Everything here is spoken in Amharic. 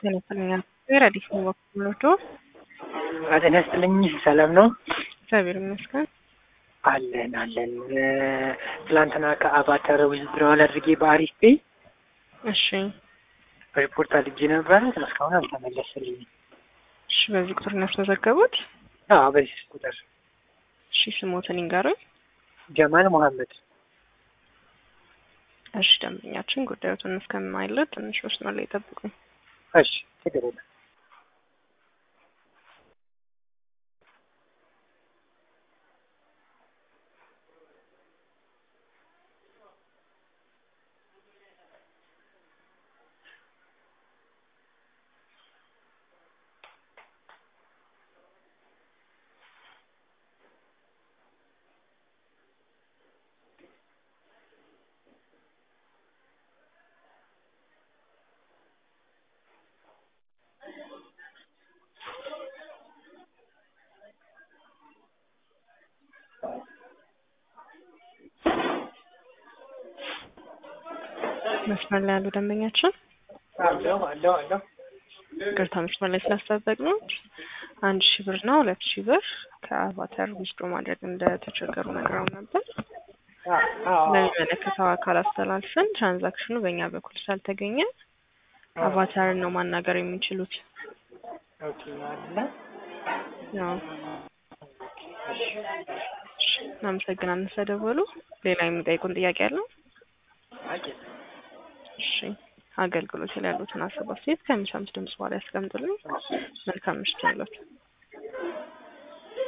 ይመስለኛል። አዲስ ነው በኩሎቶ ጤና ይስጥልኝ። ሰላም ነው? እግዚአብሔር ይመስገን። አለን አለን። ትላንትና ከአቫተር ዊዝድሮዋል አድርጌ በአሪፍ ፔይ እሺ ሪፖርት አድርጌ ነበረ። እስካሁን አልተመለሰልኝም። እሺ፣ በዚህ ቁጥር ነው ያስመዘገቡት? አዎ፣ በዚህ ቁጥር እሺ፣ ስሞትን ይንገሩኝ። ጀማል መሐመድ። እሺ፣ ደንበኛችን ጉዳዮትን እስከማይለት ትንሽ መስመር ላይ ጠብቁኝ። እሺ፣ ችግር የለም። መስመር ላይ ያሉ ደንበኛችን አለሁ አለሁ አለሁ። ቅርታ መስመር ላይ ስላስጠበቅነው አንድ ሺህ ብር እና ሁለት ሺህ ብር ከአቫተር ዊዝድሮ ማድረግ እንደተቸገሩ ነግረው ነበር። ለሚመለከተው አካል አስተላልፈን ትራንዛክሽኑ በእኛ በኩል ስላልተገኘ አቫተርን ነው ማናገር የሚችሉት። ኦኬ አለ። ያው እናመሰግናለን ስለደወሉ። ሌላ የሚጠይቁን ጥያቄ አለው? አቂ እሺ አገልግሎት ላይ ያሉትን ሀሳብ አስተያየት ከሚሰሙት ድምጽ በኋላ ያስቀምጡልኝ። መልካም ምሽት ያላችሁ